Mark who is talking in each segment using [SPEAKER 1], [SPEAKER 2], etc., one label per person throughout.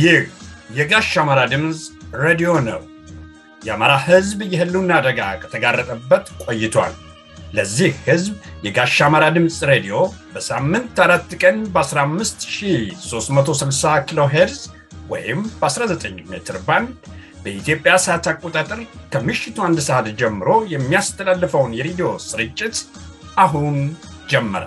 [SPEAKER 1] ይህ የጋሽ አማራ ድምፅ ሬዲዮ ነው። የአማራ ሕዝብ የህልውና አደጋ ከተጋረጠበት ቆይቷል። ለዚህ ሕዝብ የጋሽ አማራ ድምፅ ሬዲዮ በሳምንት አራት ቀን በ15360 ኪሎ ሄርዝ ወይም በ19 ሜትር ባንድ በኢትዮጵያ ሰዓት አቆጣጠር ከምሽቱ አንድ ሰዓት ጀምሮ የሚያስተላልፈውን የሬዲዮ ስርጭት አሁን ጀመረ።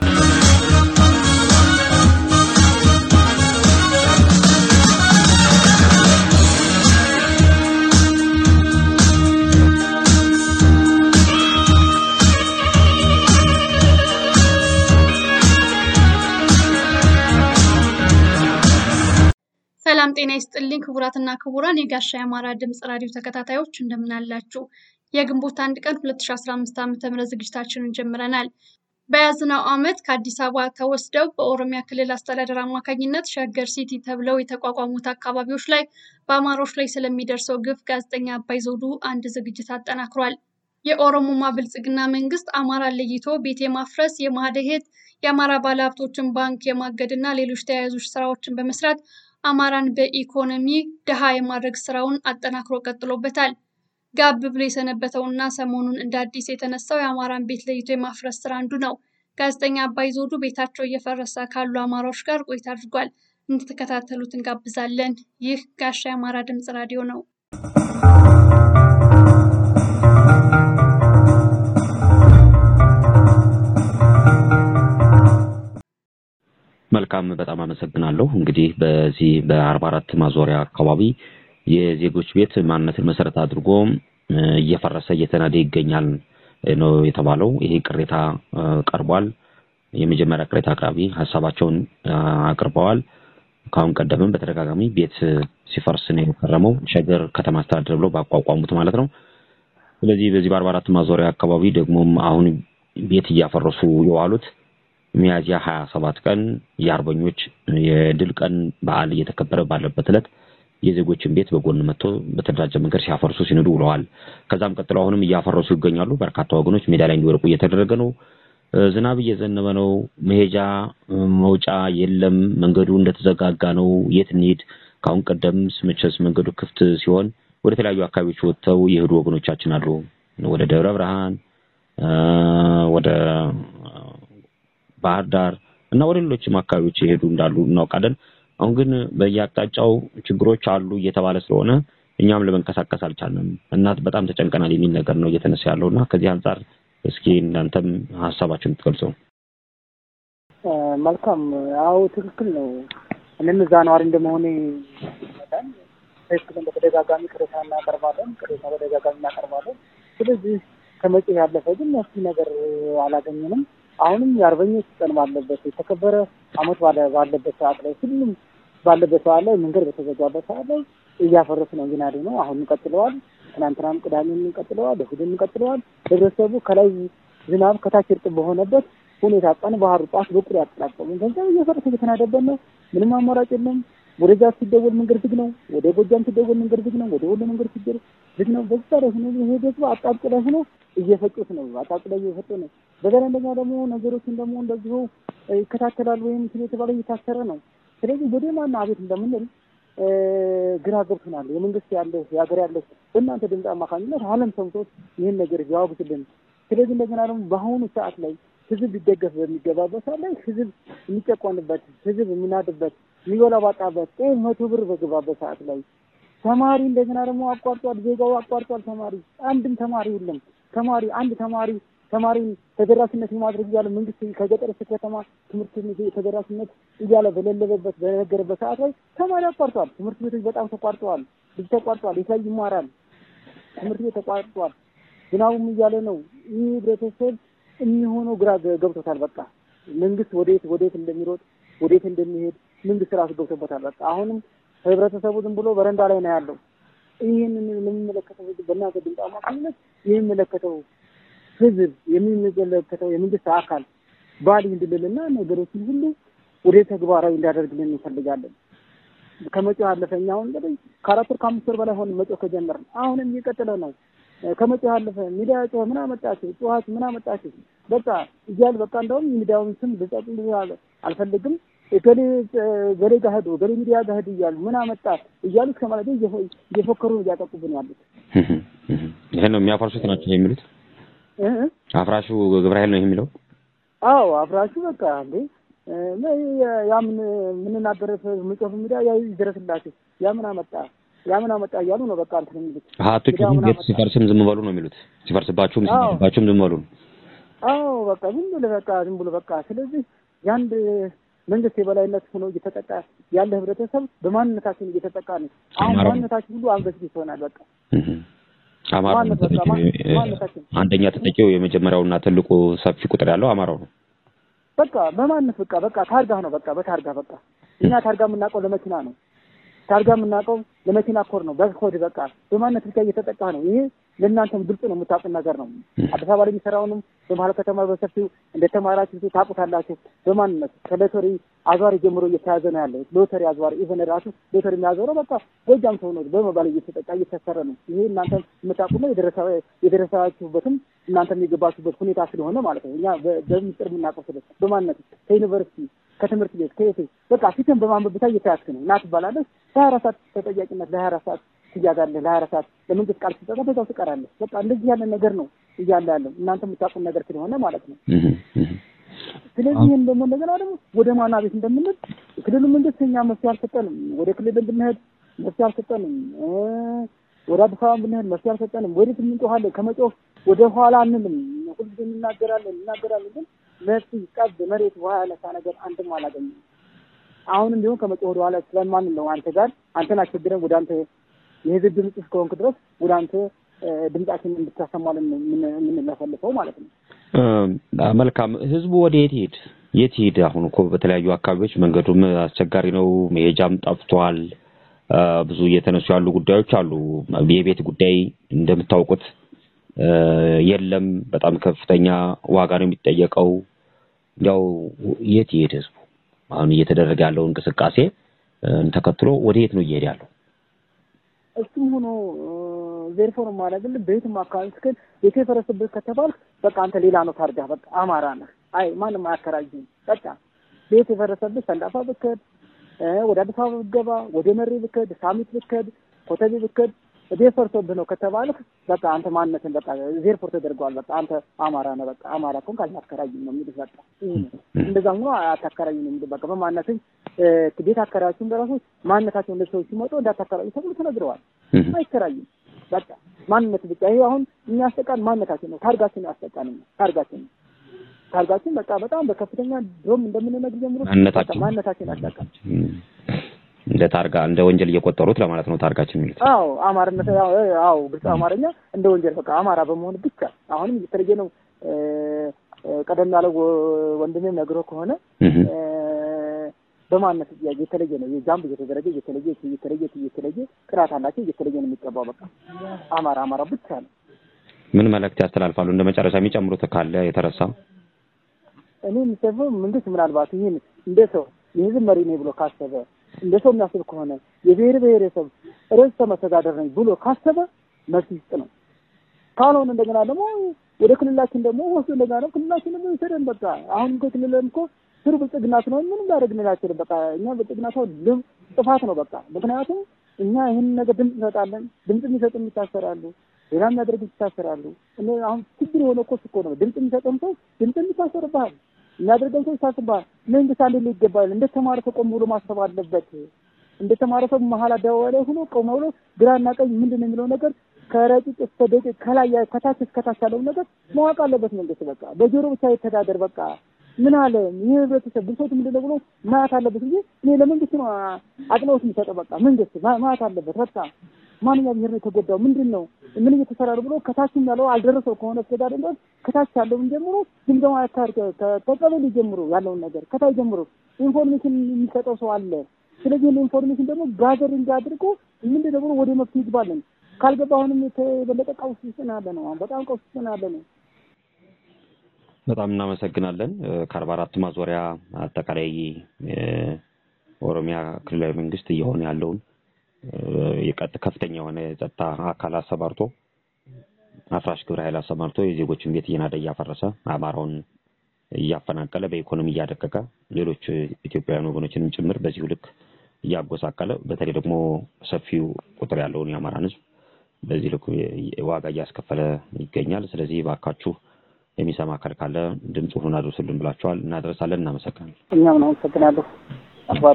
[SPEAKER 2] ሰላም ጤና ይስጥልኝ ክቡራትና ክቡራን የጋሻ የአማራ ድምፅ ራዲዮ ተከታታዮች እንደምን አላችሁ? የግንቦት አንድ ቀን 2015 ዓ ም ዝግጅታችንን ጀምረናል። በያዝነው ዓመት ከአዲስ አበባ ተወስደው በኦሮሚያ ክልል አስተዳደር አማካኝነት ሸገር ሲቲ ተብለው የተቋቋሙት አካባቢዎች ላይ በአማሮች ላይ ስለሚደርሰው ግፍ ጋዜጠኛ አባይ ዘውዱ አንድ ዝግጅት አጠናክሯል። የኦሮሞማ ብልጽግና መንግስት አማራን ለይቶ ቤት የማፍረስ የማደሄት የአማራ ባለሀብቶችን ባንክ የማገድ እና ሌሎች ተያያዙ ስራዎችን በመስራት አማራን በኢኮኖሚ ድሃ የማድረግ ስራውን አጠናክሮ ቀጥሎበታል። ጋብ ብሎ የሰነበተውና ሰሞኑን እንደ አዲስ የተነሳው የአማራን ቤት ለይቶ የማፍረስ ስራ አንዱ ነው። ጋዜጠኛ አባይ ዘውዱ ቤታቸው እየፈረሰ ካሉ አማራዎች ጋር ቆይታ አድርጓል። እንድትከታተሉት እንጋብዛለን። ይህ ጋሻ የአማራ ድምፅ ራዲዮ ነው።
[SPEAKER 3] መልካም በጣም አመሰግናለሁ። እንግዲህ በዚህ በአርባ አራት ማዞሪያ አካባቢ የዜጎች ቤት ማንነትን መሰረት አድርጎ እየፈረሰ እየተናደ ይገኛል ነው የተባለው። ይሄ ቅሬታ ቀርቧል። የመጀመሪያ ቅሬታ አቅራቢ ሀሳባቸውን አቅርበዋል። ከአሁን ቀደምም በተደጋጋሚ ቤት ሲፈርስ ነው የከረመው ሸገር ከተማ አስተዳደር ብለው ባቋቋሙት ማለት ነው። ስለዚህ በዚህ በአርባ አራት ማዞሪያ አካባቢ ደግሞም አሁን ቤት እያፈረሱ የዋሉት ሚያዝያ ሀያ ሰባት ቀን የአርበኞች የድል ቀን በዓል እየተከበረ ባለበት ዕለት የዜጎችን ቤት በጎን መጥቶ በተደራጀ መንገድ ሲያፈርሱ ሲንዱ ውለዋል። ከዛም ቀጥሎ አሁንም እያፈረሱ ይገኛሉ። በርካታ ወገኖች ሜዳ ላይ እንዲወርቁ እየተደረገ ነው። ዝናብ እየዘነበ ነው። መሄጃ መውጫ የለም። መንገዱ እንደተዘጋጋ ነው። የት እንሂድ? ከአሁን ቀደም መቼስ መንገዱ ክፍት ሲሆን ወደ ተለያዩ አካባቢዎች ወጥተው የሄዱ ወገኖቻችን አሉ። ወደ ደብረ ብርሃን፣ ወደ ባህር ዳር እና ወደ ሌሎችም አካባቢዎች የሄዱ እንዳሉ እናውቃለን። አሁን ግን በየአቅጣጫው ችግሮች አሉ እየተባለ ስለሆነ እኛም ለመንቀሳቀስ አልቻልንም እና በጣም ተጨንቀናል የሚል ነገር ነው እየተነሳ ያለው እና ከዚህ አንጻር እስኪ እናንተም ሀሳባችሁን ትገልጸው።
[SPEAKER 4] መልካም። አዎ ትክክል ነው። እኔም እዛ ነዋሪ እንደመሆኔ መጠን ትክክልን በተደጋጋሚ ቅሬታ እናቀርባለን፣ ቅሬታ በተደጋጋሚ እናቀርባለን። ስለዚህ ከመጪ ያለፈ ግን መፍትሄ ነገር አላገኘንም። አሁንም የአርበኞች ቀን ባለበት የተከበረ አመት ባለበት ሰዓት ላይ ሁሉም ባለበት ሰዓት ላይ መንገድ በተዘጋበት ሰዓት ላይ እያፈረሱ ነው እየናዱ ነው። አሁንም ቀጥለዋል። ትናንትናም ቅዳሜም ቀጥለዋል፣ እሑድም ቀጥለዋል። ህብረተሰቡ ከላይ ዝናብ ከታች እርጥብ በሆነበት ሁኔታ ቀን ባህሩ ጧት በቁር ያጠላቀሙ ገንዘብ እየፈረሰ እየተናደበት ነው። ምንም አማራጭ የለም። ወደዛ ሲደወል መንገድ ዝግ ነው። ወደ ጎጃም ሲደወል መንገድ ዝግ ነው። ወደ ወሎ መንገድ ሲደወል ዝግ ነው። በዛ ላይ ሆኖ ይሄ ደግሞ አጣብቅ ላይ ሆኖ እየፈጩት ነው። አጣብቅ ላይ እየፈጩ ነው። በዛ እንደኛ ደግሞ ነገሮችን ደግሞ እንደዚሁ ይከታተላል ወይም ስለ የተባለ እየታሰረ ነው። ስለዚህ ወደ ማን አቤት እንደምንል ግራ ገብቶናል። የመንግስት ያለው የሀገር ያለው በእናንተ ድምፅ አማካኝነት ዓለም ሰምቶት ይህን ነገር ቢያወግዝልን። ስለዚህ እንደገና ደግሞ በአሁኑ ሰዓት ላይ ህዝብ ሊደገፍ በሚገባበት ሰዓት ላይ ህዝብ የሚጨቆንበት ህዝብ የሚናድበት የሚበላ ባጣበት ጤፍ መቶ ብር በገባበት ሰዓት ላይ ተማሪ እንደገና ደግሞ አቋርጧል። ዜጋው አቋርጧል። ተማሪ አንድም ተማሪ የለም። ተማሪ አንድ ተማሪ ተማሪን ተደራሽነት የማድረግ እያለ መንግስት ከገጠር እስከ ከተማ ትምህርት ተደራሽነት እያለ በሌለበት በነገረበት ሰዓት ላይ ተማሪ አቋርጧል። ትምህርት ቤቶች በጣም ተቋርጠዋል። ልጅ ተቋርጧል። የሳይ ይማራል። ትምህርት ቤት ተቋርጧል። ዝናቡም እያለ ነው። ይህ ህብረተሰብ የሚሆነው ግራ ገብቶታል። በቃ መንግስት ወዴት ወዴት እንደሚሮጥ ወዴት እንደሚሄድ መንግስት ራሱ ገብቶበታል። በቃ አሁንም ህብረተሰቡ ዝም ብሎ በረንዳ ላይ ነው ያለው። ይህንን ለሚመለከተው ህዝብ በእናንተ ድምፅ አማካኝነት የሚመለከተው ህዝብ የሚመለከተው የመንግስት አካል ባል እንድልልና ነገሮችን ሁሉ ወደ ተግባራዊ እንዳደርግልን እንፈልጋለን። ከመጪው ያለፈ እኛ አሁን እንግዲህ ከአራት ወር ከአምስት ወር በላይ ሆን መጪው ከጀመርን አሁንም እየቀጠለ ነው። ከመጪው ያለፈ ሚዲያ ጮኸ ምን አመጣችሁ ጮኻችሁ ምን አመጣችሁ በቃ እያል በቃ እንደውም ሚዲያውን ስም ልጸጥ አልፈልግም እገሌ ገሌ ጋር ሄዱ ገሌ ሚዲያ ጋር ሄዱ እያሉ ምን አመጣ እያሉ እስከ ማለት እየፎከሩ እያጠቁብን ያሉት
[SPEAKER 3] ይሄን ነው የሚያፈርሱት ናቸው የሚሉት። አፍራሹ ግብረ ኃይል ነው የሚለው።
[SPEAKER 4] አዎ አፍራሹ በቃ እንዴ ያ ምን የምንናገር ምጽፍ ሚዲያ ያ ይደረስላችሁ ያ ምን አመጣ ያ ምን አመጣ እያሉ ነው በቃ እንትን የሚሉት።
[SPEAKER 3] አትጩ ቤት ሲፈርስም ዝም በሉ ነው የሚሉት። ሲፈርስባችሁም ሲፈርስባችሁም ዝም በሉ ነው።
[SPEAKER 4] አዎ በቃ ዝም ብሎ በቃ ዝም ብሎ በቃ ስለዚህ የአንድ መንግስት የበላይነት ሆኖ እየተጠቃ ያለ ህብረተሰብ በማንነታችን እየተጠቃ ነው። አሁን ማንነታችን ሁሉ አንገት ይሆናል በቃ
[SPEAKER 3] አማራ አንደኛ ተጠቂው የመጀመሪያውና ትልቁ ሰፊ ቁጥር ያለው አማራው ነው።
[SPEAKER 4] በቃ በማንነት በቃ በቃ ታርጋ ነው በቃ በታርጋ በቃ እኛ ታርጋ የምናውቀው ለመኪና ነው። ታርጋ የምናውቀው ለመኪና ኮድ ነው። በኮድ በቃ በማንነት ብቻ እየተጠቃ ነው። ይሄ ለእናንተም ግልጽ ነው፣ የምታውቁት ነገር ነው። አዲስ አበባ ላይ የሚሰራውንም በመሀል ከተማ በሰፊው እንደተማራችሁ ታውቁታላችሁ። በማንነት ከሎተሪ አዟሪ ጀምሮ እየተያዘ ነው ያለው። ሎተሪ አዟሪ ኢቨን ራሱ ሎተሪ የሚያዞረው በቃ ጎጃም ሰው ነው በመባል እየተጠቃ እየተሰረ ነው። ይሄ እናንተ የምታውቁት ነው፣ የደረሳችሁበትም እናንተ የገባችሁበት ሁኔታ ስለሆነ ማለት ነው። እኛ በሚስጥር የምናውቀው ስለ በማንነት ከዩኒቨርሲቲ ከትምህርት ቤት ከየት በቃ ፊትን በማንበብ ብቻ እየተያዝክ ነው እና ትባላለህ። ለሀያ አራት ሰዓት ተጠያቂነት ለሀያ አራት ሰዓት ትያዛለህ። ለሀያ አራት ሰዓት ለመንግስት ቃል ስትሰጠ በዛው ትቀራለህ። በቃ እንደዚህ ያለ ነገር ነው እያለ ያለው እናንተ የምታውቁት ነገር ስለሆነ ማለት ነው። ስለዚህ ይህን ደግሞ እንደገና ደግሞ ወደ ማና ቤት እንደምንል ክልሉ መንግስት እኛ መፍትሄ አልሰጠንም። ወደ ክልል ብንሄድ መፍትሄ አልሰጠንም። ወደ አዲስ አበባ ብንሄድ መፍትሄ አልሰጠንም። ወዴት እንጮኻለን? ከመጮህ ወደ ኋላ አንልም። ሁልጊዜ እናገራለን እናገራለን ግን መፍትሄ ቀብ መሬት ውሃ ያነሳ ነገር አንድም አላገኘም። አሁንም ቢሆን ከመጮህ ወደ ኋላ ስለማንን ነው አንተ ጋር አንተን አስቸግረን ወደ አንተ የህዝብ ድምፅ እስከሆንክ ድረስ ወደ አንተ ድምጻችንን እንድታሰማልን የምንለፈልፈው ማለት ነው።
[SPEAKER 3] መልካም። ህዝቡ ወደ የት ይሄድ የት ይሄድ? አሁን እኮ በተለያዩ አካባቢዎች መንገዱም አስቸጋሪ ነው፣ መሄጃም ጠፍቷል። ብዙ እየተነሱ ያሉ ጉዳዮች አሉ። የቤት ጉዳይ እንደምታውቁት የለም። በጣም ከፍተኛ ዋጋ ነው የሚጠየቀው። እንዲያው የት ይሄድ ህዝቡ? አሁን እየተደረገ ያለው እንቅስቃሴ ተከትሎ ወደ የት ነው እየሄድ ያለው?
[SPEAKER 4] እሱም ሆኖ ቬሪፎር ማድረግልህ በየትም አካባቢ እስክል ቤት የፈረሰብህ ከተባልክ በቃ አንተ ሌላ ነው ታርጋ በቃ አማራ ነህ። አይ ማንም አያከራይም። በቃ ቤት የፈረሰብህ ሰንዳፋ ብከድ፣ ወደ አዲስ አበባ ብትገባ፣ ወደ መሬ ብከድ፣ ሳሚት ብከድ፣ ኮተቤ ብከድ ቤት ፈርሶብህ ነው ከተባልክ በቃ አንተ ማንነትን በቃ ዜርፎር ተደርገዋል። በቃ አንተ አማራ ነህ። በቃ አማራ ከሆንክ አታከራይም ነው የሚሉት። በቃ እንደዛ ሆኖ አታከራይም ነው የሚሉት። በቃ በማንነትህ ቤት አከራዮቹም በራሱ ማንነታቸውን ለሰዎች ሲመጡ እንዳታከራዩ ተብሎ ተነግረዋል። አይከራይም። በቃ ማንነት ብቻ ይሄ አሁን የሚያስጠቃን ማንነታችን ነው። ታርጋችን ያስጠቃን ነው። ታርጋችን ነው። ታርጋችን በቃ በጣም በከፍተኛ ድሮም እንደምንነግር ጀምሮ
[SPEAKER 3] ማንነታችን
[SPEAKER 4] ማንነታችን ያስጠቃን
[SPEAKER 3] እንደ ታርጋ እንደ ወንጀል እየቆጠሩት ለማለት ነው ታርጋችን የሚሉት።
[SPEAKER 4] አዎ አማርነት ያው አዎ ግልጽ አማርኛ እንደ ወንጀል በቃ አማራ በመሆን ብቻ አሁንም የተለየ ነው። ቀደም ያለው ወንድሜም ነግሮ ከሆነ በማንነት ጥያቄ የተለየ ነው። የጃምብ እየተደረገ እየተለየ እየተለየ እየተለየ ቅራት አላቸው እየተለየ ነው የሚቀባው። በቃ አማራ አማራ ብቻ ነው።
[SPEAKER 3] ምን መልእክት ያስተላልፋሉ? እንደ መጨረሻ የሚጨምሩት ካለ የተረሳ
[SPEAKER 4] እኔ የሚሰፈው መንግስት ምናልባት ይህን እንደ ሰው የህዝብ መሪ ነኝ ብሎ ካሰበ እንደ ሰው የሚያስብ ከሆነ የብሔር ብሔረሰብ ርዕሰ መስተዳደር ነኝ ብሎ ካሰበ መብት ይስጥ ነው። ካልሆነ እንደገና ደግሞ ወደ ክልላችን ደግሞ ወስዶ እንደገና ደግሞ ክልላችን ደግሞ ይሰደን። በቃ አሁን እኮ ክልልም እኮ ስሩ ብልጽግና ስለሆነ ምንም ላደርግልን አይችልም። በቃ እኛ ብልጽግና ሰው ልም ጥፋት ነው በቃ ምክንያቱም እኛ ይህንን ነገር ድምፅ እንሰጣለን። ድምፅ የሚሰጥም ይታሰራሉ፣ ሌላ የሚያደርግ ይታሰራሉ። አሁን ችግር የሆነ እኮ እኮ ነው ድምፅ የሚሰጥም ሰው ድምፅ የሚታሰርብሃል የሚያደርገው ሰው ይታስባል። መንግስት አንድ ላይ ይገባል። እንደ ተማረ ሰው ቆም ብሎ ማሰብ አለበት። እንደ ተማረ ሰው መሀል አደባባይ ላይ ሆኖ ቆም ብሎ ግራና ቀኝ ምንድን ነው የሚለው ነገር ከረቂቅ እስከ ደቂቅ ከላይ ከታች እስከታች ያለውን ነገር ማወቅ አለበት መንግስት። በቃ በጆሮ ብቻ የተዳደር በቃ ምን አለ ይህ ህብረተሰብ ብሶት ምንድን ነው ብሎ ማየት አለበት እንጂ እኔ ለመንግስት ነው አጽንኦት የሚሰጠው። በቃ መንግስት ማየት አለበት። በቃ ማንኛው ብሔር ነው የተጎዳው ምንድን ነው ምን እየተሰራ ነው ብሎ ከታችም ያለው አልደረሰው ከሆነ እስከዳር ድረስ ከታች ያለውን ጀምሮ ግምገማ ያካር ከቀበሌ ጀምሮ ያለውን ነገር ከታች ጀምሮ ኢንፎርሜሽን የሚሰጠው ሰው አለ። ስለዚህ ኢንፎርሜሽን ደግሞ ጋዘሪንግ አድርጎ ምንድን ነው ብሎ ወደ መፍትሄ ይግባለን። ካልገባ አሁንም የበለጠ ቀውስ ውስጥ ነው ያለ ነው። በጣም ቀውስ ውስጥ ነው ያለ ነው።
[SPEAKER 3] በጣም እናመሰግናለን። ከአርባ አራት ማዞሪያ አጠቃላይ ኦሮሚያ ክልላዊ መንግስት እየሆነ ያለውን የቀጥ ከፍተኛ የሆነ የጸጥታ አካል አሰማርቶ አፍራሽ ግብረ ኃይል አሰማርቶ የዜጎችን ቤት እየናደ እያፈረሰ አማራውን እያፈናቀለ በኢኮኖሚ እያደቀቀ ሌሎች ኢትዮጵያውያን ወገኖችንም ጭምር በዚሁ ልክ እያጎሳቀለ በተለይ ደግሞ ሰፊው ቁጥር ያለውን የአማራን ሕዝብ በዚህ ልክ ዋጋ እያስከፈለ ይገኛል። ስለዚህ ባካችሁ የሚሰማ አካል ካለ ድምፁን አድርሱልን ብላችኋል። እናደርሳለን። እናመሰግናለን።
[SPEAKER 4] እኛም ነው አመሰግናለሁ። አባር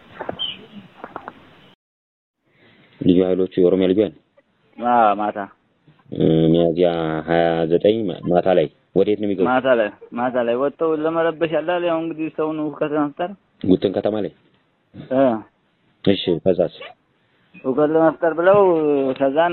[SPEAKER 3] ልዩ ኃይሎቹ የኦሮሚያ ልዩ ኃይል
[SPEAKER 5] ማታ
[SPEAKER 3] ሚያዝያ ሀያ ዘጠኝ ማታ ላይ ወዴት ነው የሚገቡት?
[SPEAKER 5] ማታ ላይ ማታ ላይ ወጥተው ለመረበሽ ያላል። ያው እንግዲህ ሰውን ሁከት ለመፍጠር
[SPEAKER 3] ጉትን ከተማ ላይ
[SPEAKER 5] እ
[SPEAKER 3] እሺ። ከዛስ
[SPEAKER 5] ሁከት ለመፍጠር ብለው ከዛን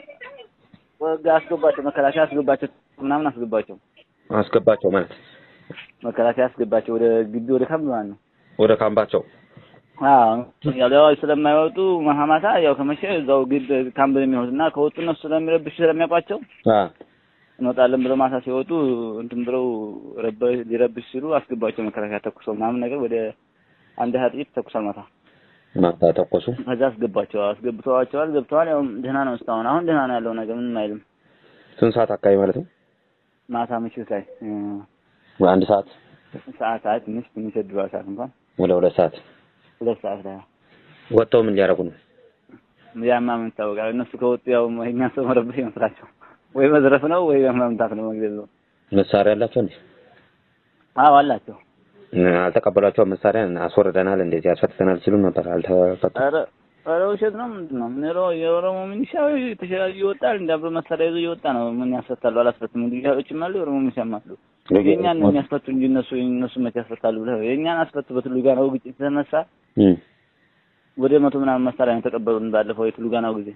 [SPEAKER 5] ወጋ አስገባቸው፣ መከላከያ አስገባቸው፣ ምናምን አስገባቸው፣
[SPEAKER 3] አስገባቸው ማለት
[SPEAKER 5] መከላከያ አስገባቸው ወደ ግቢ ወደ ካምፕ ማለት ነው።
[SPEAKER 3] ወደ ካምባቸው
[SPEAKER 5] አዎ ያው ስለማይወጡ ማታ ያው ከመሸ እዛው ግድ ካምፕ የሚሆኑት እና ከወጡ እነሱ ስለሚረብሹ ስለሚያውቋቸው
[SPEAKER 3] አ
[SPEAKER 5] እንወጣለን ብለው ማታ ሲወጡ እንትን ብለው ረበ ሊረብሽ ሲሉ አስገባቸው መከላከያ ተኩሰው ምናምን ነገር ወደ አንድ ሀያ ጥይት ተኩሷል ማታ
[SPEAKER 3] ማታ ተኮሱ።
[SPEAKER 5] ከዛ አስገባቸው አስገብተዋቸዋል ገብተዋል ያው ደህና ነው እስካሁን አሁን ደህና ነው ያለው ነገር ምንም አይልም
[SPEAKER 3] ስንት ሰዓት አካባቢ ማለት ነው?
[SPEAKER 5] ማታ ምሽት ላይ እ
[SPEAKER 3] አንድ ሰዓት
[SPEAKER 5] ሰዓት ሰዓት ትንሽ ትንሽ ድሯ ሰዓት እንኳን
[SPEAKER 3] ወደ ሁለት ሰዓት
[SPEAKER 5] ሁለት ሰዓት ላይ
[SPEAKER 3] ወጥተው ምን ሊያደርጉ ነው?
[SPEAKER 5] ያማ ምን ይታወቃል እነሱ ከወጡ ያው እኛ ሰው መረበሽ ይመስላቸው ወይ መዝረፍ ነው ወይ መምታት ነው መግደል ነው
[SPEAKER 3] መሳሪያ አላቸው እንዴ?
[SPEAKER 5] አዎ አላቸው
[SPEAKER 3] አልተቀበሏቸውም። መሳሪያ አስወርደናል፣ እንደዚህ አስፈትተናል ሲሉ ነበር። አልተፈቱ።
[SPEAKER 5] ኧረ ኧረ ውሸት ነው ምንድን ነው ምን ሮ የኦሮሞ ሚኒሻ ተሸራጅ ይወጣል እንደ አብሮ መሳሪያ ይዞ እየወጣ ነው ምን ያስፈታሉ አላስፈትም ሚሊሻዎችም አሉ የኦሮሞ ሚኒሻም አሉ የእኛን ነው የሚያስፈቱ እንጂ እነሱ እነሱ መቼ ያስፈታሉ ብለህ የእኛን አስፈቱ በትሉ ጋር ነው ግጭት የተነሳ
[SPEAKER 3] እም
[SPEAKER 5] ወደ መቶ ምናምን መሳሪያ ነው የተቀበሉን ባለፈው የትሉ ጋናው ጊዜ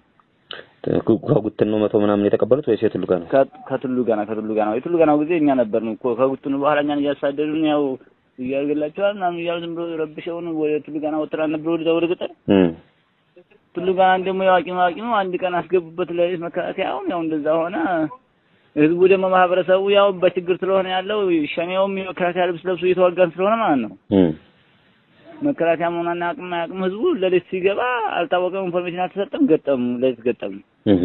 [SPEAKER 3] ከጉትን ነው መቶ ምናምን የተቀበሉት ወይስ የትሉ ጋር ነው?
[SPEAKER 5] ከ- ከትሉ ጋና ከትሉ ጋናው የትሉ ጋናው ጊዜ እኛ ነበርን እኮ ከጉትኑ በኋላ እኛን እያሳደዱን ያው እያርገላቸዋል ምናምን እያሉ ዝም ብሎ ረብሸውን ወደ ትሉ ጋና ወጥተን ነበር ወደ ወደ ገጠር
[SPEAKER 3] እም
[SPEAKER 5] ትሉ ጋና ደግሞ ያዋቂ ማዋቂ ነው አንድ ቀን አስገቡበት ለሌት መከላከያውን ያው እንደዛ ሆነ ህዝቡ ደግሞ ማህበረሰቡ ያው በችግር ስለሆነ ያለው ሸኔውም የመከላከያ ልብስ ለብሶ እየተዋጋን ስለሆነ ማለት ነው
[SPEAKER 3] እም
[SPEAKER 5] መከላከያ መሆኑን አናውቅም አያውቅም ህዝቡ ሌሊት ሲገባ አልታወቀም ኢንፎርሜሽን አልተሰጠም ገጠሙ ሌሊት ገጠሙ
[SPEAKER 3] እም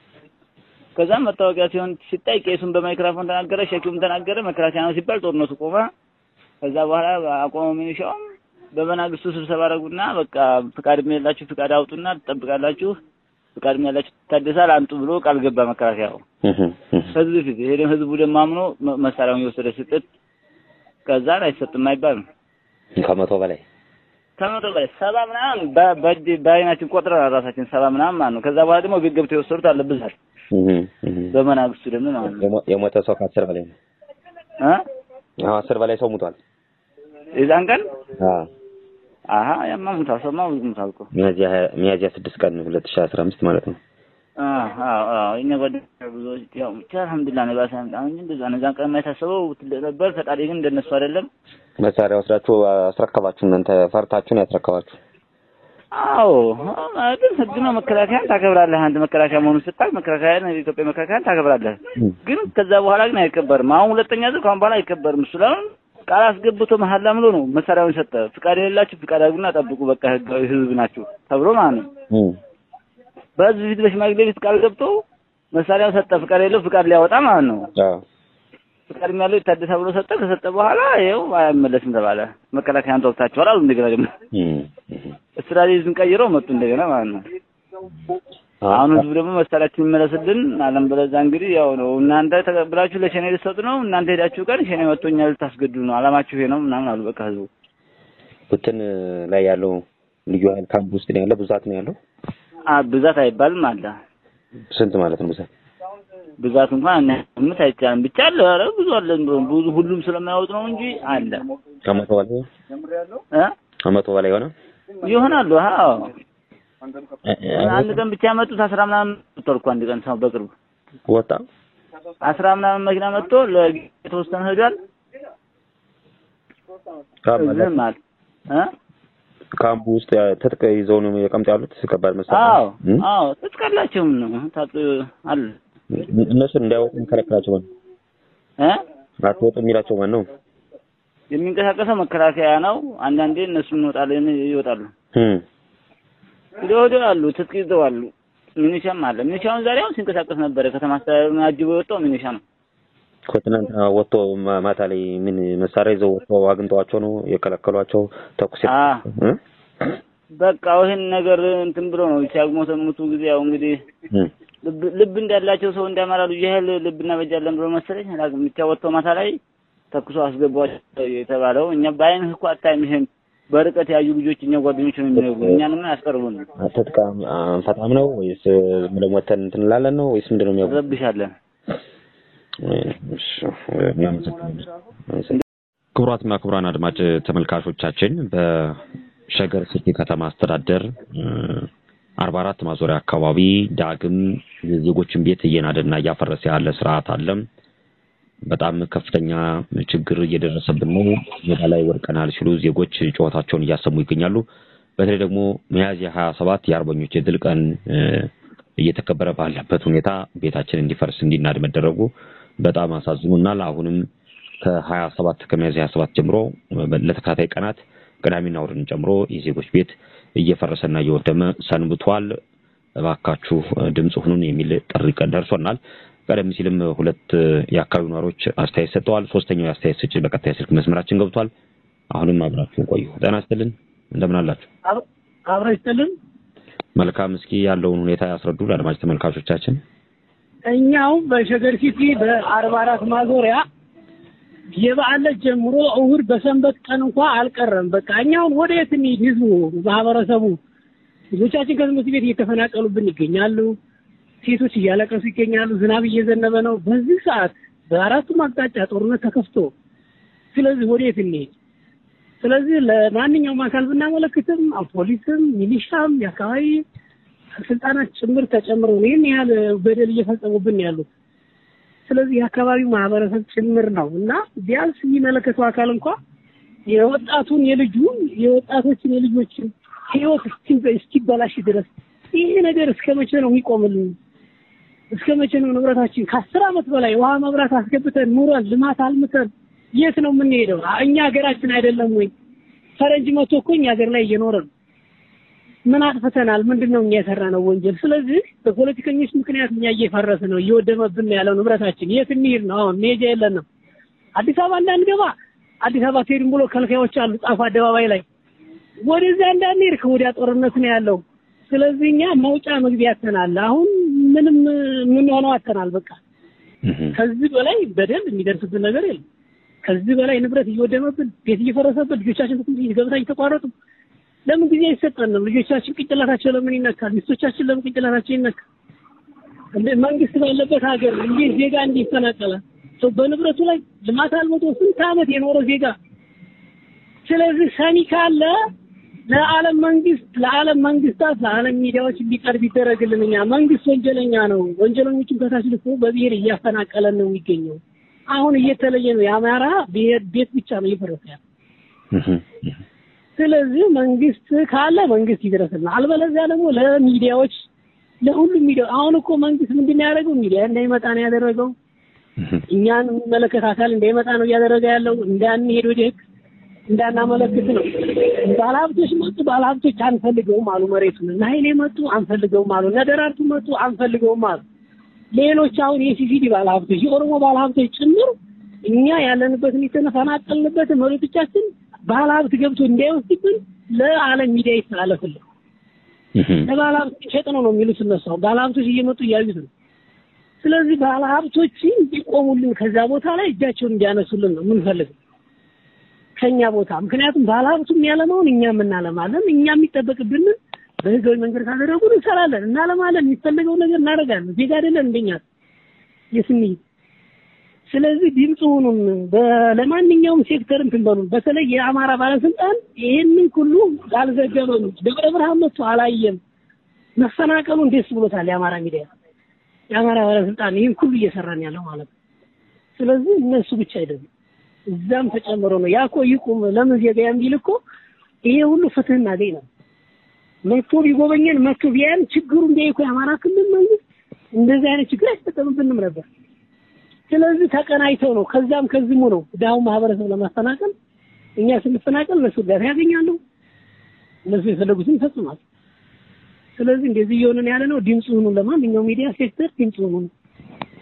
[SPEAKER 5] ከዛም መታወቂያ ሲሆን ሲታይ ቄሱን በማይክራፎን ተናገረ ሸኪውም ተናገረ መከላከያ ነው ሲባል ጦርነቱ ቆመ ከዛ በኋላ አቆመ ሚኒሻውም በመናግስቱ ስብሰባ አደረጉና በቃ ፍቃድ የሌላችሁ ፍቃድ አውጡና ትጠብቃላችሁ ፍቃድ ያላችሁ ታደሳል አንጡ ብሎ ቃል ገባ መከላከያው
[SPEAKER 3] እም
[SPEAKER 5] ከዚህ በፊት ይሄ ደግሞ ህዝቡ ደግሞ አምኖ መ- መሳሪያውን እየወሰደ ስጥት ከዛ አይሰጥም አይባልም
[SPEAKER 3] ከመቶ በላይ
[SPEAKER 5] ከመቶ በላይ ሰባ ምናምን በ- በእጅ በአይናችን ቆጥረናል ራሳችን ሰባ ምናምን ማለት ነው ከዛ በኋላ ደግሞ ቤት ገብተው የወሰዱት አለ ብዛት
[SPEAKER 3] እም እም
[SPEAKER 5] በመናግስቱ ደግሞ ማለት ነው
[SPEAKER 3] የሞ- የሞተ ሰው ከአስር በላይ ነው።
[SPEAKER 5] እ
[SPEAKER 3] አዎ አስር በላይ ሰው ሙቷል።
[SPEAKER 5] የዛን ቀን
[SPEAKER 3] አዎ
[SPEAKER 5] አሀ ያማ ሙታል ሰማ ብዙ ሙታል እኮ
[SPEAKER 3] ሚያዝያ ሀያ- ሚያዝያ ስድስት ቀን ሁለት ሺህ አስራ አምስት ማለት ነው።
[SPEAKER 5] አዎ አዎ የእኛ ጓደኞች ብዙዎች ያው ብቻ አልሐምዱሊላህ ነው ባሰ አሁን እንጂ እንደዛ ነው እዛን ቀን የማይታሰበው ትልቅ ነበር ፈጣሪ ግን እንደነሱ አይደለም
[SPEAKER 3] መሳሪያ ወስዳችሁ አስረከባችሁ። እናንተ ፈርታችሁን ያስረከባችሁ።
[SPEAKER 5] አዎ ግን ህግ ነው መከላከያን ታከብራለህ አንተ መከላከያ መሆኑን ስታውቅ መከላከያን የኢትዮጵያ መከላከያን ታከብራለህ ግን ከዛ በኋላ ግን አይከበርም አሁን ሁለተኛ ዙር ከአሁን በኋላ አይከበርም እሱ ለምን ቃል አስገብቶ መሀላ ምሎ ነው መሳሪያውን ሰጠ ፍቃድ የሌላችሁ ፍቃድ አድርጉና ጠብቁ በቃ ህጋዊ ህዝብ ናችሁ ተብሎ ማለት ነው
[SPEAKER 3] እም
[SPEAKER 5] በህዝብ ፊት በሽማግሌ ፊት ቃል ገብቶ መሳሪያውን ሰጠ ፍቃድ የሌለው ፍቃድ ሊያወጣ ማለት ነው
[SPEAKER 3] አዎ
[SPEAKER 5] ፍቃድ ያለው ይታደሳ ብሎ ሰጠ ከሰጠ በኋላ ይኸው አይመለስም ተባለ መከላከያን ተወቅታችኋል አሉ እንደገና ደግሞ
[SPEAKER 3] እም እም
[SPEAKER 5] ስትራቴጂን ቀይረው መጡ እንደገና ማለት ነው አሁን ህዝቡ ደግሞ መሳሪያችን ይመለስልን አለም በለዛ እንግዲህ ያው ነው እናንተ ተቀብላችሁ ለሸኔ ልትሰጡ ነው እናንተ ሄዳችሁ ቀን ሸኔ መጥቶ እኛ ልታስገድዱ ነው አላማችሁ ይሄ ነው ምናምን አሉ በቃ ህዝቡ
[SPEAKER 3] ብትን ላይ ያለው ልዩ ኃይል ካምፕ ውስጥ ነው ያለው። ብዛት ነው ያለው።
[SPEAKER 5] አ ብዛት አይባልም አለ
[SPEAKER 3] ስንት ማለት ነው ብዛት?
[SPEAKER 5] ብዛት እንኳን ምት አይቻልም ብቻ አለ ኧረ ብዙ አለ እንደው ብዙ ሁሉም ስለማያወጥ ነው እንጂ አለ
[SPEAKER 3] ከመቶ በላይ
[SPEAKER 5] እ
[SPEAKER 3] ከመቶ በላይ የሆነ
[SPEAKER 5] ይሆናሉ አዎ
[SPEAKER 3] እ- እ-
[SPEAKER 5] አንድ ቀን ብቻ ያመጡት አስራ ምናምን መጥቷል እኮ አንድ ቀን ሰው በቅርቡ
[SPEAKER 3] ወጣ
[SPEAKER 5] አስራ ምናምን መኪና መጥቶ ለተወሰነ ሄዷል
[SPEAKER 3] ካምፕ
[SPEAKER 5] ዝም አለ እ
[SPEAKER 3] ካምፕ ውስጥ ያ- ትጥቅ ይዘው ነው የቀምጥ ያሉት ከባድ መሳሪያ
[SPEAKER 5] አዎ
[SPEAKER 3] እም?
[SPEAKER 5] አዎ ትጥቃላቸውም ነው ታጥ አለ
[SPEAKER 3] እነሱን እንዳይወጡ የሚከለክላቸው ማን ነው?
[SPEAKER 5] እ
[SPEAKER 3] አትወጡ የሚላቸው ማን ነው?
[SPEAKER 5] የሚንቀሳቀሰው መከላከያ ነው። አንዳንዴ እነሱ እንወጣለን ይወጣሉ።
[SPEAKER 3] እም
[SPEAKER 5] ወዲያ ወዲያ አሉ ትጥቅ ይዘው አሉ። ሚኒሻም አለ። ሚኒሻውን ዛሬ አሁን ሲንቀሳቀስ ነበረ። ከተማ አስተዳደሩን አጅቦ የወጣው ሚኒሻ ነው።
[SPEAKER 3] ከትናንትና ወጥቶ ማ- ማታ ላይ ምን መሳሪያ ይዘው ወጥቶ አግኝተዋቸው ነው የከለከሏቸው? ተኩስ
[SPEAKER 5] አ
[SPEAKER 3] እ?
[SPEAKER 5] በቃ ይህን ነገር እንትን ብሎ ነው ሲያግሞሰሙቱ ጊዜ ያው እንግዲህ
[SPEAKER 3] እ።
[SPEAKER 5] ልብ ልብ እንዳላቸው ሰው እንዳማራ ልጅ ያህል ልብ እናበጃለን ብሎ መሰለኝ አላውቅም። ብቻ ወጥቶ ማታ ላይ ተኩሶ አስገቧቸው የተባለው እኛ በአይንህ እኮ አታይም። ይሄን በርቀት ያዩ ልጆች እኛ ጓደኞች ነው የሚነግሩን። እኛንም አያስቀርቡን፣
[SPEAKER 3] ትጥቅ አንፈታም ነው ወይስ ዝም ብለን ወተን እንትን እንላለን ነው ወይስ ምንድን ነው የሚያውቁ?
[SPEAKER 5] እንረብሻለን።
[SPEAKER 3] እሺ፣ እናመሰግናለን። ክቡራትና ክቡራን አድማጭ ተመልካቾቻችን በሸገር ሲቲ ከተማ አስተዳደር አርባ አራት ማዞሪያ አካባቢ ዳግም የዜጎችን ቤት እየናደና እያፈረሰ ያለ ስርዓት አለ። በጣም ከፍተኛ ችግር እየደረሰብን ነው፣ ሜዳ ላይ ወድቀናል ሲሉ ዜጎች ጩኸታቸውን እያሰሙ ይገኛሉ። በተለይ ደግሞ ሚያዝያ ሀያ ሰባት የአርበኞች የድል ቀን እ፣ እየተከበረ ባለበት ሁኔታ ቤታችን እንዲፈርስ እንዲናድ መደረጉ በጣም አሳዝኖናል። አሁንም ከሀያ ሰባት ከሚያዝያ ሀያ ሰባት ጀምሮ ለተከታታይ ቀናት ቅዳሜና እሑድን ጨምሮ የዜጎች ቤት እየፈረሰና እየወደመ ሰንብቷል። እባካችሁ ድምፅ ሁኑን የሚል ጥሪ ቀን ደርሶናል። ቀደም ሲልም ሁለት የአካባቢው ነዋሪዎች አስተያየት ሰጥተዋል። ሶስተኛው የአስተያየት ሰጪ በቀጥታ የስልክ መስመራችን ገብቷል። አሁንም አብራችሁን ቆዩ። ጤና ይስጥልን፣ እንደምን አላችሁ?
[SPEAKER 6] አብረ ይስጥልን።
[SPEAKER 3] መልካም። እስኪ ያለውን ሁኔታ ያስረዱ ለአድማጭ ተመልካቾቻችን።
[SPEAKER 6] እኛው በሸገር ሲቲ በአርባ አራት ማዞሪያ የበዓል ዕለት ጀምሮ እሁድ በሰንበት ቀን እንኳ አልቀረም። በቃ እኛውን ወደ የት እንሂድ? ህዝቡ፣ ማህበረሰቡ ልጆቻችን ከትምህርት ቤት እየተፈናቀሉብን ይገኛሉ። ሴቶች እያለቀሱ ይገኛሉ። ዝናብ እየዘነበ ነው። በዚህ ሰዓት በአራቱም አቅጣጫ ጦርነት ተከፍቶ፣ ስለዚህ ወደ የት እንሂድ? ስለዚህ ለማንኛውም አካል ብናመለክትም ፖሊስም፣ ሚሊሻም የአካባቢ ስልጣናት ጭምር ተጨምረው ነው ይህን ያህል በደል እየፈጸሙብን ያሉት። ስለዚህ የአካባቢው ማህበረሰብ ጭምር ነው እና ቢያንስ የሚመለከተው አካል እንኳ የወጣቱን የልጁን የወጣቶችን የልጆችን ህይወት እስኪ- እስኪበላሽ ድረስ ይሄ ነገር እስከ መቼ ነው የሚቆምልን? እስከ መቼ ነው ንብረታችን ከአስር ዓመት በላይ ውሃ መብራት አስገብተን ኑረን ልማት አልምተን የት ነው የምንሄደው? እኛ ሀገራችን አይደለም ወይ? ፈረንጅ መቶ እኮ እኛ ሀገር ላይ እየኖረ ነው። ምን አጥፍተናል? ምንድን ነው እኛ የሰራነው ወንጀል? ስለዚህ በፖለቲከኞች ምክንያት እኛ እየፈረስ ነው፣ እየወደመብን ነው ያለው ንብረታችን። የት እንሂድ ነው አሁን? መሄጃ የለንም። አዲስ አበባ እንዳንገባ አዲስ አበባ ትሄድም ብሎ ከልካዮች አሉ ጣፉ አደባባይ ላይ። ወደዚያ እንዳንሄድ ከወዲያ ጦርነት ነው ያለው። ስለዚህ እኛ መውጫ መግቢያ አተናል። አሁን ምንም የምንሆነው አተናል። በቃ ከዚህ በላይ በደል የሚደርስብን ነገር የለም። ከዚህ በላይ ንብረት እየወደመብን ቤት እየፈረሰብን ልጆቻችን ትምህርት ቤት ገብታ እየተቋረጡ ለምን ጊዜ አይሰጠንም? ልጆቻችን ቅንጭላታቸው ለምን ይነካል? ሚስቶቻችን ለምን ቅንጭላታቸው ይነካል? እንደ መንግስት ባለበት ሀገር እንዴት ዜጋ እንዲህ ይፈናቀላል? ሰው በንብረቱ ላይ ልማት አልመቶ ስንት ዓመት የኖረ ዜጋ። ስለዚህ ሰሚ ካለ ለዓለም መንግስት ለዓለም መንግስታት ለዓለም ሚዲያዎች እንዲቀርብ ይደረግልን። እኛ መንግስት ወንጀለኛ ነው። ወንጀለኞችን ከታች ልኮ በብሔር እያፈናቀለን ነው የሚገኘው። አሁን እየተለየ ነው። የአማራ ብሔር ቤት ብቻ ነው እየፈረሰ ያለው። ስለዚህ መንግስት ካለ መንግስት ይድረስልን፣ አልበለዚያ ደግሞ ለሚዲያዎች ለሁሉም ሚዲያ አሁን እኮ መንግስት ምንድን ነው ያደረገው? ሚዲያ እንዳይመጣ ነው ያደረገው። እኛን የሚመለከት አካል እንዳይመጣ ነው እያደረገ ያለው። እንዳንሄድ ወደ ህግ እንዳናመለክት ነው። ባለሀብቶች መጡ፣ ባለሀብቶች አንፈልገውም አሉ መሬቱን። እነ ኃይሌ መጡ፣ አንፈልገውም አሉ። እነ ደራርቱ መጡ፣ አንፈልገውም አሉ። ሌሎች አሁን የሲሲዲ ባለሀብቶች የኦሮሞ ባለሀብቶች ጭምር እኛ ያለንበትን የተፈናቀልንበትን መሬቶቻችን ባለሀብት ገብቶ እንዳይወስድብን ለዓለም ሚዲያ ይተላለፍልን። ለባለሀብት ሸጥ ነው ነው የሚሉት እነሱ። አሁን ባለሀብቶች እየመጡ እያዩት ነው። ስለዚህ ባለሀብቶች እንዲቆሙልን ከዛ ቦታ ላይ እጃቸውን እንዲያነሱልን ነው የምንፈልገው ከኛ ቦታ። ምክንያቱም ባለሀብቱ የሚያለማውን እኛ የምናለማለን። እኛ የሚጠበቅብን በህጋዊ መንገድ ካደረጉን እንሰራለን፣ እናለማለን፣ የሚፈለገው ነገር እናደርጋለን። ዜጋ አይደለን እንደኛ የስንይ ስለዚህ ድምፅ ሁኑን። በ- ለማንኛውም ሴክተር እንትን በሉን። በተለይ የአማራ ባለስልጣን ይሄንን ሁሉ አልዘገበም። ደብረ ብርሃን መጥቶ አላየም። መፈናቀሉን ደስ ብሎታል የአማራ ሚዲያ። የአማራ ባለስልጣን ይህን ሁሉ እየሰራን ያለው ማለት ነው። ስለዚህ እነሱ ብቻ አይደሉም፣ እዛም ተጨምሮ ነው። ያኮ ይቁም ለምን ዜጋ ቢል እኮ ይሄ ሁሉ ፍትህ እናገኝ ነው። መጥቶ ቢጎበኘን መጥቶ ቢያን ችግሩ እንዲያይ እኮ የአማራ ክልል መንግስት እንደዚህ አይነት ችግር አይጠቀምብንም ነበር። ስለዚህ ተቀናይተው ነው ከዛም ከዚህሙ ነው ድሃውን ማህበረሰብ ለማፈናቀል እኛ ስንፈናቀል እነሱ እርዳታ ያገኛሉ፣ እነሱ የፈለጉትን ይፈጽማሉ። ስለዚህ እንደዚህ እየሆንን ያለ ነው። ድምፅ ሁኑ። ለማንኛውም ሚዲያ ሴክተር ድምፅ ሁኑ።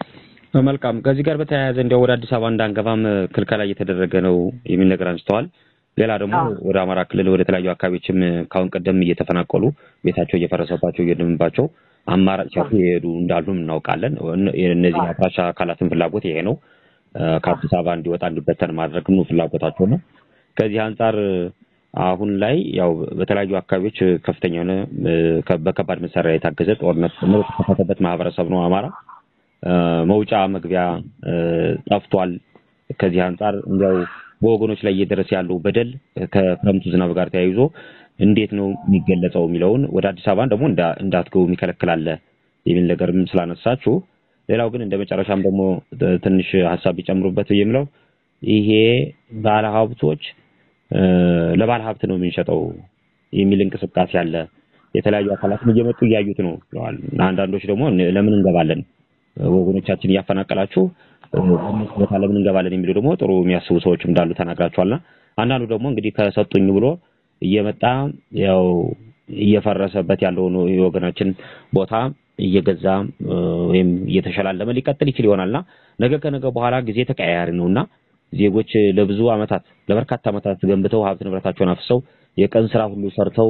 [SPEAKER 3] መልካም። ከዚህ ጋር በተያያዘ እንዲያው ወደ አዲስ አበባ እንዳንገባም ክልከላ እየተደረገ ነው የሚል ነገር አንስተዋል። ሌላ ደግሞ ወደ አማራ ክልል ወደ ተለያዩ አካባቢዎችም ካሁን ቀደም እየተፈናቀሉ ቤታቸው እየፈረሰባቸው እየደምባቸው አማራጭ ሲያጡ የሄዱ እንዳሉም እናውቃለን። እነዚህ አፍራሽ አካላትን ፍላጎት ይሄ ነው። ከአዲስ አበባ እንዲወጣ እንዲበተን ማድረግ ነው ፍላጎታቸው ነው። ከዚህ አንጻር አሁን ላይ ያው በተለያዩ አካባቢዎች ከፍተኛ የሆነ በከባድ መሳሪያ የታገዘ ጦርነት የተከፈተበት ማህበረሰብ ነው አማራ። መውጫ መግቢያ ጠፍቷል። ከዚህ አንጻር እንዲያው በወገኖች ላይ እየደረሰ ያለው በደል ከክረምቱ ዝናብ ጋር ተያይዞ እንዴት ነው የሚገለጸው የሚለውን ወደ አዲስ አበባ ደግሞ እንዳትገቡ የሚከለክላለ የሚል ነገርም ስላነሳችሁ፣ ሌላው ግን እንደ መጨረሻም ደግሞ ትንሽ ሀሳብ ቢጨምሩበት የሚለው ይሄ ባለ ሀብቶች ለባለ ሀብት ነው የምንሸጠው የሚል እንቅስቃሴ አለ። የተለያዩ አካላትም እየመጡ እያዩት ነው ብለዋል። አንዳንዶች ደግሞ ለምን እንገባለን ወገኖቻችን እያፈናቀላችሁ በእነሱ ቦታ ለምን እንገባለን የሚሉ ደግሞ ጥሩ የሚያስቡ ሰዎች እንዳሉ ተናግራችኋልና አንዳንዱ ደግሞ እንግዲህ ከሰጡኝ ብሎ እየመጣ ያው እየፈረሰበት ያለውን የወገናችን ቦታ እየገዛ ወይም እየተሸላለመ ሊቀጥል ይችል ይሆናልና ነገ ከነገ በኋላ ጊዜ ተቀያያሪ ነውና ዜጎች ለብዙ አመታት ለበርካታ አመታት ገንብተው ሀብት ንብረታቸውን አፍሰው የቀን ስራ ሁሉ ሰርተው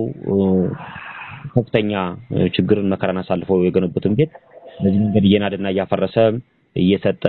[SPEAKER 3] ከፍተኛ ችግርን መከራን አሳልፈው የገነቡትን ቤት በዚህ መንገድ እየናደና እያፈረሰ እየሰጠ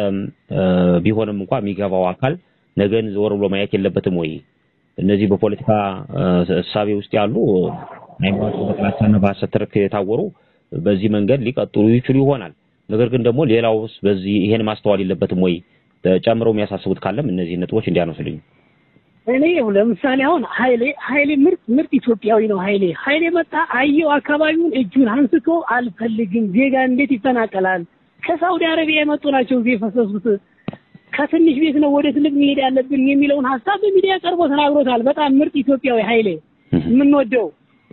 [SPEAKER 3] ቢሆንም እንኳ የሚገባው አካል ነገን ዘወር ብሎ ማየት የለበትም ወይ? እነዚህ በፖለቲካ እሳቤ ውስጥ ያሉ ሃይማኖት በጥላቻና በሐሰት ትርክ የታወሩ በዚህ መንገድ ሊቀጥሉ ይችሉ ይሆናል። ነገር ግን ደግሞ ሌላውስ በዚህ ይሄን ማስተዋል የለበትም ወይ? ጨምረው የሚያሳስቡት ካለም እነዚህ ነጥቦች እንዲያነሱልኝ።
[SPEAKER 6] እኔ ለምሳሌ አሁን ኃይሌ ኃይሌ ምርጥ ምርጥ ኢትዮጵያዊ ነው። ኃይሌ ኃይሌ መጣ አየው አካባቢውን እጁን አንስቶ አልፈልግም፣ ዜጋ እንዴት ይፈናቀላል? ከሳውዲ አረቢያ የመጡ ናቸው እዚህ የፈሰሱት። ከትንሽ ቤት ነው ወደ ትልቅ መሄድ ያለብን የሚለውን ሀሳብ በሚዲያ ቀርቦ ተናግሮታል። በጣም ምርጥ ኢትዮጵያዊ ኃይሌ የምንወደው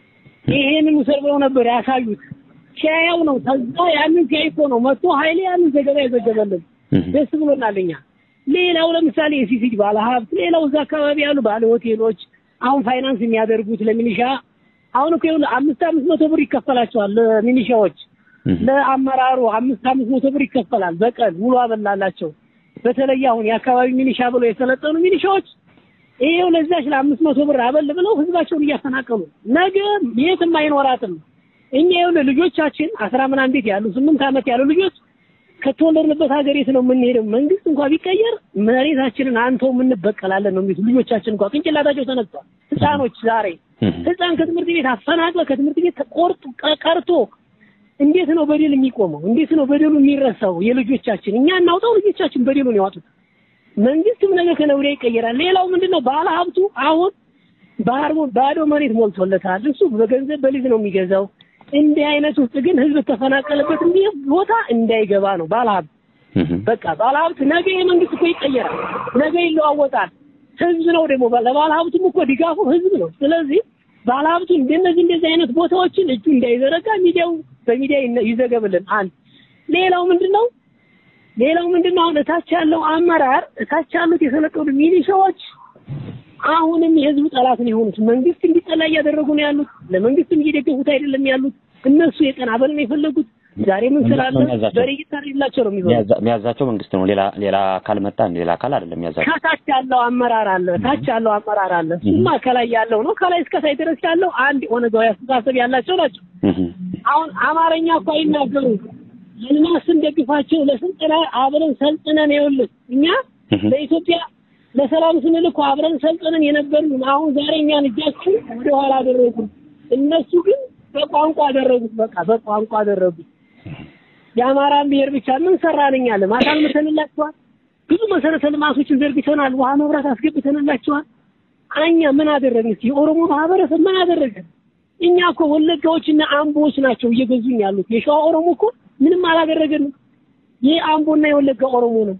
[SPEAKER 6] ይሄንን ውሰድ ብለው ነበር ያሳዩት። ሲያየው ነው ከዛ ያንን ሲያይ እኮ ነው መጥቶ ኃይሌ ያንን ዘገባ የዘገበልን። ደስ ብሎናል እኛ። ሌላው ለምሳሌ የሲሲዲ ባለ ሀብት፣ ሌላው እዛ አካባቢ ያሉ ባለ ሆቴሎች አሁን ፋይናንስ የሚያደርጉት ለሚኒሻ አሁን እኮ ይኸውልህ አምስት አምስት መቶ ብር ይከፈላቸዋል ለሚኒሻዎች ለአመራሩ አምስት አምስት መቶ ብር ይከፈላል በቀን ውሎ አበላላቸው። በተለይ አሁን የአካባቢ ሚኒሻ ብለው የሰለጠኑ ሚኒሻዎች ይሄው ለዛች ለአምስት መቶ ብር አበል ብለው ህዝባቸውን እያፈናቀሉ ነገ የትም አይኖራትም። እኛ ይኸውልህ ልጆቻችን አስራ ምናምን ቤት ያሉ ስምንት ዓመት ያሉ ልጆች ከተወለድንበት ሀገር የት ነው የምንሄደው? መንግስት እንኳን ቢቀየር መሬታችንን አንተው የምንበቀላለን ነው የሚሉት ልጆቻችን እንኳን ቅንጭላታቸው ተነስቷል። ህፃኖች ዛሬ ህፃን ከትምህርት ቤት አፈናቅለ ከትምህርት ቤት ተቆርጦ ቀርቶ እንዴት ነው በደል የሚቆመው? እንዴት ነው በደሉ የሚረሳው? የልጆቻችን እኛ እናውጣው፣ ልጆቻችን በደሉን ያዋጡት። መንግስትም ነገ ከነገ ወዲያ ይቀየራል። ሌላው ምንድነው ባለ ሀብቱ አሁን ባህር ባዶ መሬት ሞልቶለታል። እሱ በገንዘብ በሊዝ ነው የሚገዛው። እንዲህ አይነት ውስጥ ግን ህዝብ ተፈናቀለበት እንዲህ ቦታ እንዳይገባ ነው ባለሀብት። በቃ ባለሀብት ነገ የመንግስት እኮ ይቀየራል፣ ነገ ይለዋወጣል። ህዝብ ነው ደግሞ ለባለሀብቱም እኮ ድጋፉ ህዝብ ነው። ስለዚህ ባለሀብቱ እንደነዚህ እንደዚህ አይነት ቦታዎችን እጁ እንዳይዘረጋ ሚዲያው በሚዲያ ይዘገብልን። አንድ ሌላው ምንድነው ሌላው ምንድነው አሁን እታች ያለው አመራር እታች ያሉት የሰለጠኑ ሚሊሻዎች አሁንም የህዝብ ጠላት ነው የሆኑት። መንግስት እንዲጠላ እያደረጉ ነው ያሉት። ለመንግስትም እየደገፉት አይደለም ያሉት። እነሱ የቀን አበል ነው የፈለጉት። ዛሬ ምን ስላለ በሬ ይታረድላቸው ነው የሚሆነው።
[SPEAKER 3] የሚያዛቸው መንግስት ነው። ሌላ ሌላ አካል መጣ ሌላ አካል አይደለም የሚያዛቸው።
[SPEAKER 6] ከታች ያለው አመራር አለ፣ ታች ያለው አመራር አለ። እሱማ ከላይ ያለው ነው። ከላይ እስከ ታች ድረስ ያለው አንድ ኦነጋዊ አስተሳሰብ ያላቸው ናቸው። አሁን አማርኛ እኮ አይናገሩም። ልናስ እንደግፋቸው ለስልጠና አብረን ሰልጥነን ይኸውልህ እኛ ለኢትዮጵያ ለሰላም ስንል እኮ አብረን ሰልጥነን የነበርን አሁን ዛሬ እኛን እጃችን ወደ ኋላ አደረጉ። እነሱ ግን በቋንቋ አደረጉት። በቃ በቋንቋ አደረጉት። የአማራን ብሔር ብቻ ምን ሰራን እኛ ልማት አልመተንላቸዋል። ብዙ መሰረተ ልማቶችን ዘርግተናል። ውሃ መብራት አስገብተንላቸዋል። እኛ ምን አደረግን? እስኪ የኦሮሞ ማህበረሰብ ምን አደረገ? እኛ እኮ ወለጋዎችና አምቦዎች ናቸው እየገዙኝ ያሉት። የሸዋ ኦሮሞ እኮ ምንም አላደረገንም። ይህ አምቦና የወለጋ ኦሮሞ ነው።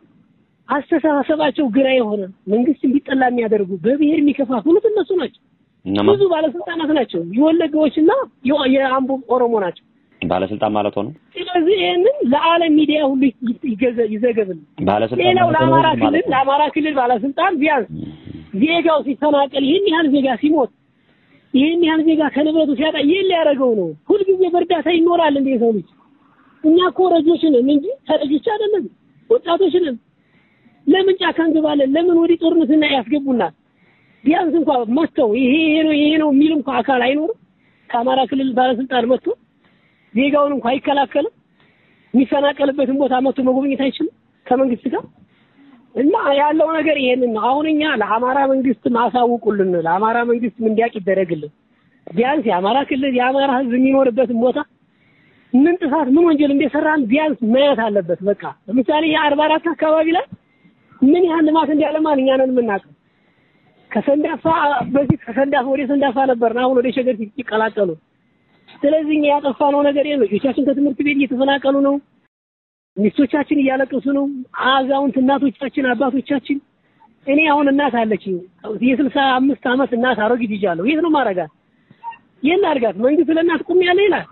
[SPEAKER 6] አስተሳሰባቸው ግራ የሆነ መንግስት እንዲጠላ የሚያደርጉ በብሔር የሚከፋፍሉት እነሱ ናቸው። ብዙ ባለስልጣናት ናቸው። የወለጋዎችና የአምቦ ኦሮሞ ናቸው
[SPEAKER 3] ባለስልጣን ማለት ሆነ።
[SPEAKER 6] ስለዚህ ይህንን ለዓለም ሚዲያ ሁሉ ይዘገብልን።
[SPEAKER 3] ባለስልጣን
[SPEAKER 6] ሌላው
[SPEAKER 3] ማለት ሆነ
[SPEAKER 6] ለአማራ
[SPEAKER 3] ማለት
[SPEAKER 6] ክልል
[SPEAKER 3] ነው።
[SPEAKER 6] ለአማራ ክልል ባለስልጣን ቢያንስ ዜጋው ሲፈናቀል ይህን ያህል ዜጋ ሲሞት ይህን ያህል ዜጋ ከንብረቱ ሲያጣ ይህን ሊያደርገው ነው። ሁልጊዜ በእርዳታ ይኖራል እንደ የሰው ልጅ። እኛ እኮ ረጆች ነን እንጂ ተረጆች አይደለም። ወጣቶች ነን። ለምን ጫካ እንገባለን? ለምን ወዲህ ጦርነትና ያስገቡናል? ቢያንስ እንኳ መጥተው ይሄ ይሄ ነው ይሄ ነው የሚል እንኳ አካል አይኖርም። ከአማራ ክልል ባለስልጣን መጥቶ ዜጋውን እንኳ አይከላከልም። የሚፈናቀልበትን ቦታ መጥቶ መጎብኘት አይችልም ከመንግስት ጋር እና ያለው ነገር ይሄንን ነው። አሁን እኛ ለአማራ መንግስት ማሳውቁልን፣ ለአማራ መንግስት እንዲያውቅ ይደረግልን። ቢያንስ የአማራ ክልል የአማራ ህዝብ የሚኖርበትን ቦታ ምን ጥፋት ምን ወንጀል እንደሰራን ቢያንስ ማየት አለበት። በቃ ለምሳሌ የአርባ አራት አካባቢ ላይ ምን ያህል ልማት እንዳለማን እኛ ነን የምናውቀው። ከሰንዳፋ በፊት ከሰንዳፋ ወደ ሰንዳፋ ነበር፣ አሁን ወደ ሸገር ሲቀላቀሉ። ስለዚህ እኛ ያጠፋነው ነገር የለም። ልጆቻችን ከትምህርት ቤት እየተፈናቀሉ ነው። ሚስቶቻችን እያለቀሱ ነው። አዛውንት እናቶቻችን፣ አባቶቻችን እኔ አሁን እናት አለችኝ የስልሳ አምስት ዓመት እናት አሮጊት ይዣለሁ። የት ነው ማረጋት? የት ላድርጋት? መንግስት ለእናት ቁም ያለ ይላል።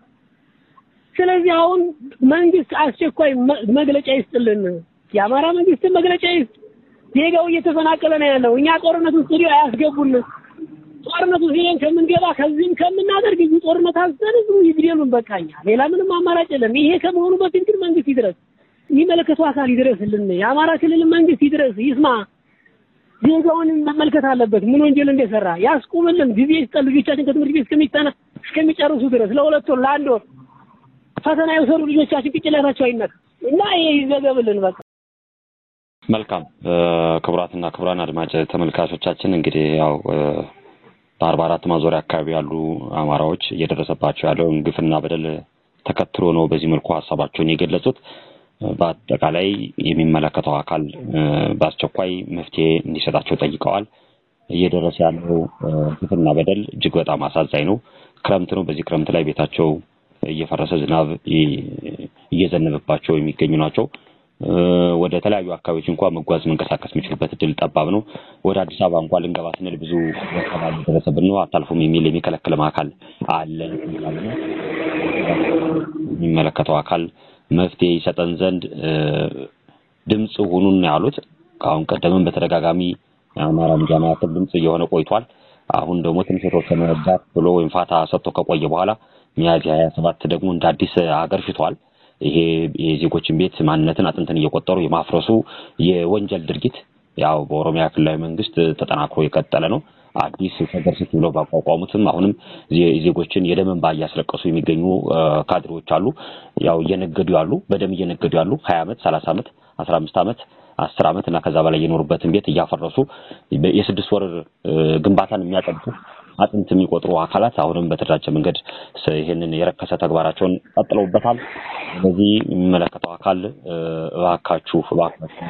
[SPEAKER 6] ስለዚህ አሁን መንግስት አስቸኳይ መግለጫ ይስጥልን። የአማራ መንግስት መግለጫ ይስጥ። ዜጋው እየተፈናቀለ ነው ያለው። እኛ ጦርነቱ ስቱዲዮ አያስገቡን። ጦርነቱ ሄደን ከምንገባ ከዚህም ከምናደርግ እዚህ ጦርነት አንስተን ህዝቡ ይግደሉን። በቃኛ ሌላ ምንም አማራጭ የለም። ይሄ ከመሆኑ በፊት ግን መንግስት ይድረስ፣ የሚመለከተው አካል ይድረስልን። የአማራ ክልል መንግስት ይድረስ፣ ይስማ። ዜጋውን መመልከት አለበት። ምን ወንጀል እንደሰራ ያስቁምልን። ጊዜ ይስጠን። ልጆቻችን ከትምህርት ቤት እስከሚጠና እስከሚጨርሱ ድረስ ለሁለት ወር ለአንድ ወር ፈተና የወሰዱ ልጆቻችን ቅጭላታቸው አይነካ እና ይሄ ይዘገብልን በቃ።
[SPEAKER 3] መልካም ክቡራትና ክቡራን አድማጭ ተመልካቾቻችን እንግዲህ ያው በአርባ አራት ማዞሪያ አካባቢ ያሉ አማራዎች እየደረሰባቸው ያለውን ግፍና በደል ተከትሎ ነው በዚህ መልኩ ሀሳባቸውን የገለጹት። በአጠቃላይ የሚመለከተው አካል በአስቸኳይ መፍትሄ እንዲሰጣቸው ጠይቀዋል። እየደረሰ ያለው ግፍና በደል እጅግ በጣም አሳዛኝ ነው። ክረምት ነው። በዚህ ክረምት ላይ ቤታቸው እየፈረሰ ዝናብ እየዘነበባቸው የሚገኙ ናቸው። ወደ ተለያዩ አካባቢዎች እንኳን መጓዝ መንቀሳቀስ የሚችሉበት እድል ጠባብ ነው። ወደ አዲስ አበባ እንኳን ልንገባ ስንል ብዙ ሰባል ደረሰብን ነው አታልፉም የሚል የሚከለክልም አካል አለ። የሚመለከተው አካል መፍትሄ ይሰጠን ዘንድ ድምፅ ሁኑን ያሉት ከአሁን ቀደምም በተደጋጋሚ የአማራ ሚዲያ ማዕከል ድምፅ እየሆነ ቆይቷል። አሁን ደግሞ ትንሽ የተወሰነ ዳት ብሎ ወይም ፋታ ሰጥቶ ከቆየ በኋላ ሚያዝያ ሀያ ሰባት ደግሞ እንደ አዲስ አገርሽቷል። ይሄ የዜጎችን ቤት ማንነትን አጥንትን እየቆጠሩ የማፍረሱ የወንጀል ድርጊት ያው በኦሮሚያ ክልላዊ መንግስት ተጠናክሮ የቀጠለ ነው። አዲስ ሸገር ሲቲ ብለው ባቋቋሙትም አሁንም ዜጎችን የደም እንባ እያስለቀሱ የሚገኙ ካድሬዎች አሉ። ያው እየነገዱ ያሉ በደም እየነገዱ ያሉ ሀያ ዓመት ሰላሳ ዓመት አስራ አምስት ዓመት አስር ዓመት እና ከዛ በላይ የኖሩበትን ቤት እያፈረሱ የስድስት ወር ግንባታን የሚያጠብቁ አጥንት የሚቆጥሩ አካላት አሁንም በተደራጀ መንገድ ይህንን የረከሰ ተግባራቸውን ቀጥለውበታል። ስለዚህ የሚመለከተው አካል እባካችሁ እባካችሁ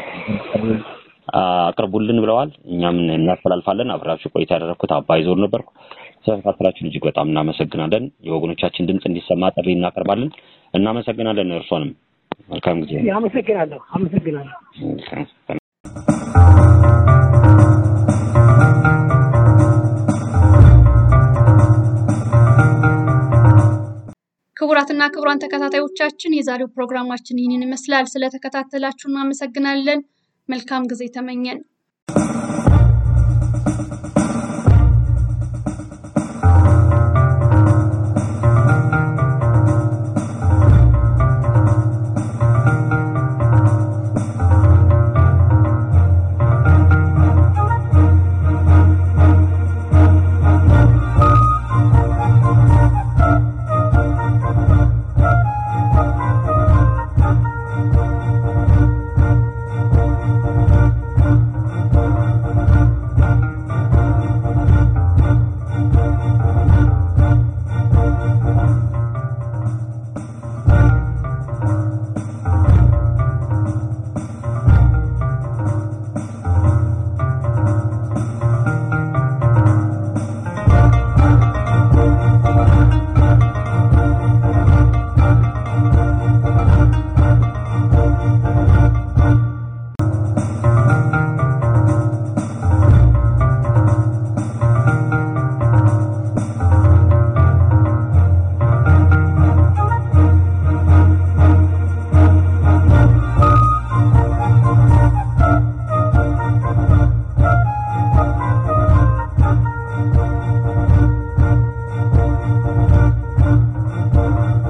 [SPEAKER 3] አቅርቡልን ብለዋል። እኛም እናስተላልፋለን። አብራችሁ ቆይታ ያደረግኩት አባይ ዞር ነበርኩ። ስለተከታተላችሁን እጅግ በጣም እናመሰግናለን። የወገኖቻችን ድምፅ እንዲሰማ ጥሪ እናቀርባለን። እናመሰግናለን። እርሶንም መልካም ጊዜ።
[SPEAKER 6] አመሰግናለሁ። አመሰግናለሁ።
[SPEAKER 2] ክቡራትና ክቡራን ተከታታዮቻችን የዛሬው ፕሮግራማችን ይህንን ይመስላል። ስለተከታተላችሁ እናመሰግናለን። መልካም ጊዜ ተመኘን።